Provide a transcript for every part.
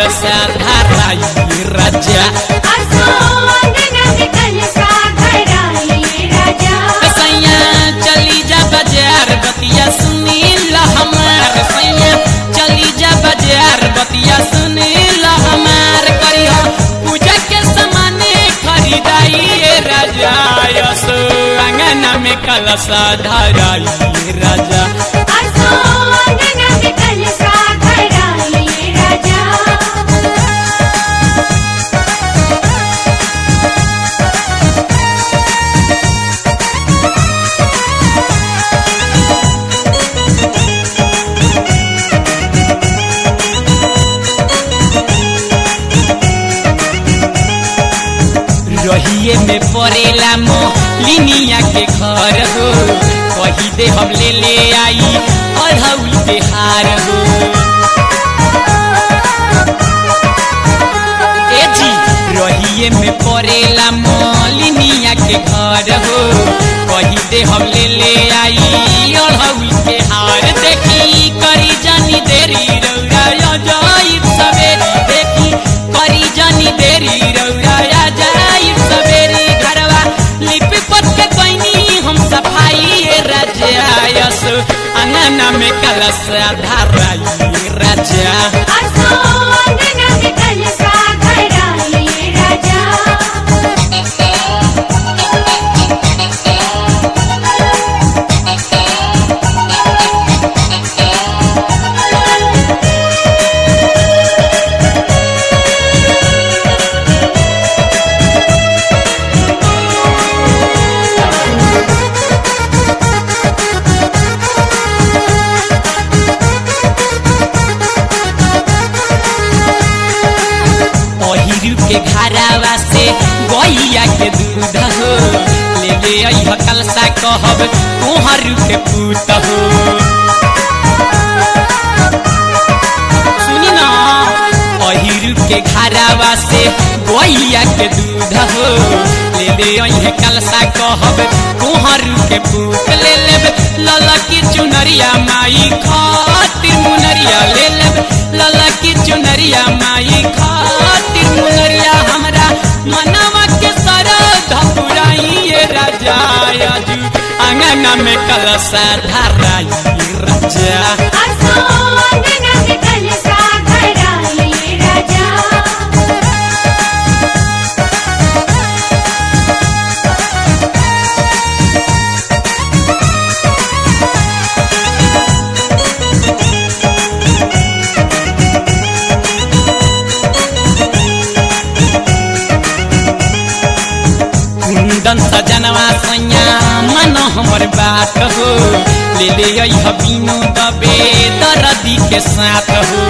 कलसा धाराई राजा असो अंगना में कलसा धराई राजा सैया चली जा बाजार बतिया सुनी ला हमार सैया चली जा बाजार बतिया सुनी ला हमार करिया पूजा के सामाने खरीदाई ए राजा यसो अंगना में कलसा धाराई राजा असो अंगना में कलसा धराई राजा रहिए में पड़ेला मोलिनिया के घर हो कही दे हम ले ले आई अढ़ौल के हार हो ए जी रहिए में पड़ेला मोलिनिया के घर हो कही दे हम ले ले आई अढ़ौल के हार देखी करी जानी देरी रौरा जाइब सवेरी देखी करी जानी देरी रौरा जाइब सवेरी घरवा लिपि पट के कैनी हम सफाई ए राजा यस अंगना में कलश धाराई राजा असो अंगना में कलसा धराई राजा पहिरू के घरावा से गैया के दूध हो ले ले अइह कलसा कहब तोहरू के पूत हो सुनी ना पहिरू के घरावा से गैया के दूध हो ले ले अइह कलसा कहब तोहरू के पूत ले लेब लला की चुनरिया माई खातिर मुनरिया ले लेब लला की चुनरिया माई खातिर मुनरिया हमरा मनवा के सरध पुराई ये राजा आजू अंगना में कलसा धराई राजा असो अंगना में कलसा धराई राजा कुंदन सजनवा सैया मन हमर बात हो ले ले अइह बिनु दबे दरदी के साथ हो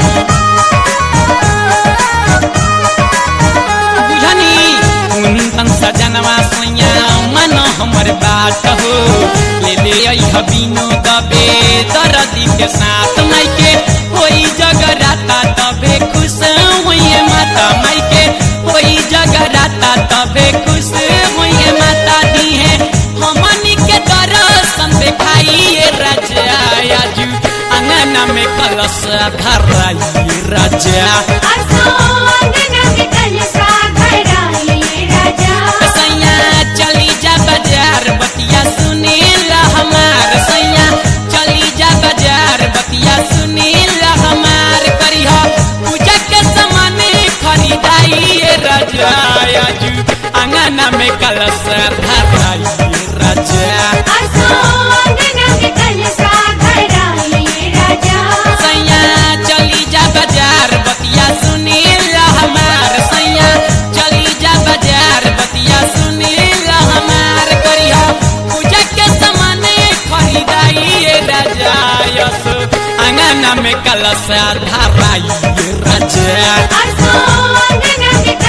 बुझनी कुंदन सजनवा सैया मन हमर बात हो ले ले अइह बिनु दबे दरदी के साथ माइके होई जगराता तबे खुश होइए माता माइके होई जगराता तबे खुश होइए माता दी है हमनी के दर्शन देखाइए राजा आजू अंगना में कलश धराई राजा असो अंगना में कलसा धराई राजा सैया चली जा बाजार बतिया सुनीला हमार सैया चली जा बाजार बतिया सुनीला हमार करिह पूजा के सामान खरीदाई ए राजा आजू अंगना में कलश धराई राजा असो अंगना में कलसा धराई राजा सैया चली जा बाजार बतिया सुनीला हमार सैया चली जा बाजार बतिया सुनीला हमार करिया पूजा के सामान खरीदाई ए राजा यस अंगना में कलश धराई ए राजा असो अंगना में